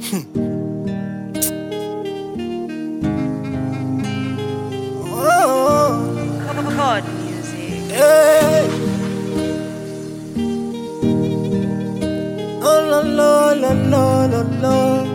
oh, Chord music. hey. Oh, la, la, la, la, la, la.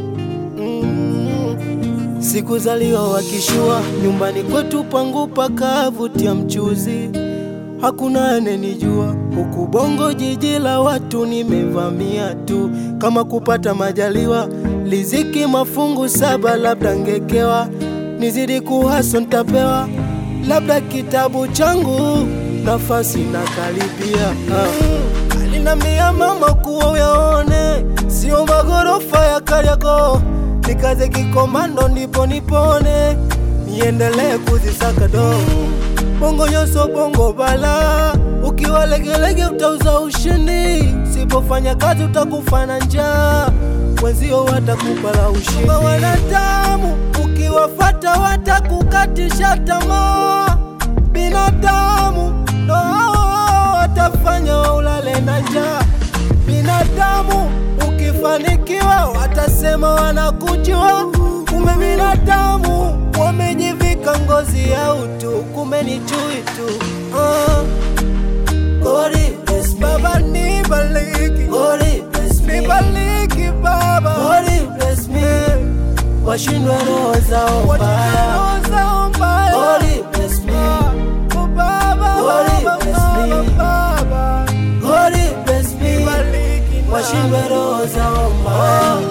Mm. Sikuzaliwa wakishua nyumbani kwetu pangu pakavutia mchuzi, hakuna anenijua huku Bongo, jiji la watu nimevamia tu, kama kupata majaliwa liziki mafungu saba, labda ngekewa nizidi kuhaso ntapewa, labda kitabu changu nafasi na karibia ah. Alinambia mama kuwa uyaone, sio magorofa ya Kariakoo, nikaze kikomando ndipo nipone, niendelee kuzisaka do bongo nyoso bongo bala, ukiwa legelege utauza ushindi, sipofanya kazi utakufa na njaa, wenzio watakupa la ushindi. Kama wanadamu ukiwafata watakukatisha tamaa, binadamu ndo hao watafanya ulale na njaa. Binadamu ukifanikiwa watasema wanakujua, kumbe binadamu wamejivika ngozi ya utu, kumbe ni chui tu. Ah. Gori, bless me. Baba nibaliki, Gori, bless me. nibaliki Baba, Gori, bless me. Washindwe roho zao mbaya, Gori, bless me. Oh, Baba, Gori, bless me. Baba, Gori, bless me. Washindwe roho zao mbaya.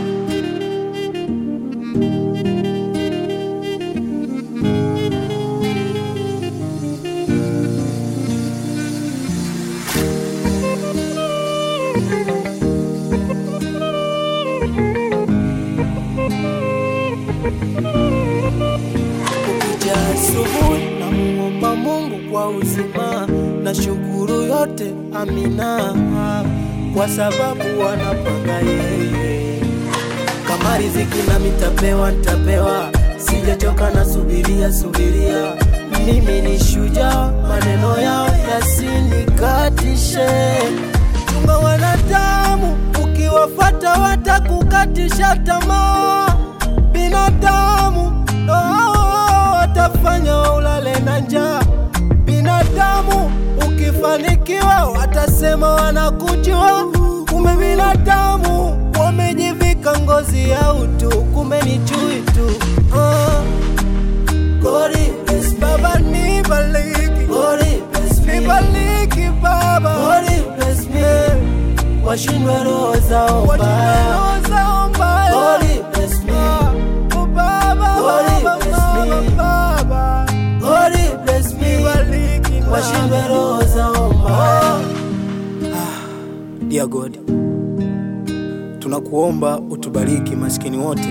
Kukicha asubuhi na muomba Mungu kwa uzima na shukuru yote, amina, kwa sababu wanapanga yeye. Kama riziki na mitapewa ntapewa, sijachoka na subiria subiria. Mimi ni shujaa, maneno yao yasinikatishe. Chunga wanadamu, ukiwafata watakukatisha tamaa. Binadamu ndo hao watafanya ulale na njaa. Binadamu ukifanikiwa watasema wanakujua, kumbe binadamu wamejivika ngozi ya utu, kumbe ni chui tu. Ah. Gori, bless me. Baba nibaliki, Gori, bless me. nibaliki Baba, Gori, bless me. Washindwe roho zao mbaya, Gori, bless me. Oh, Baba, Gori, bless me. Baba, Gori, bless me. Washindwe roho zao mbaya. Dear God, tunakuomba utubariki maskini wote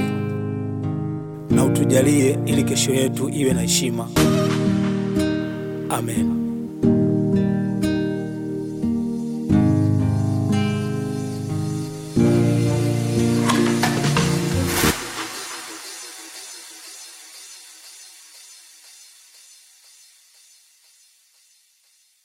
na utujalie ili kesho yetu iwe na heshima. Amen.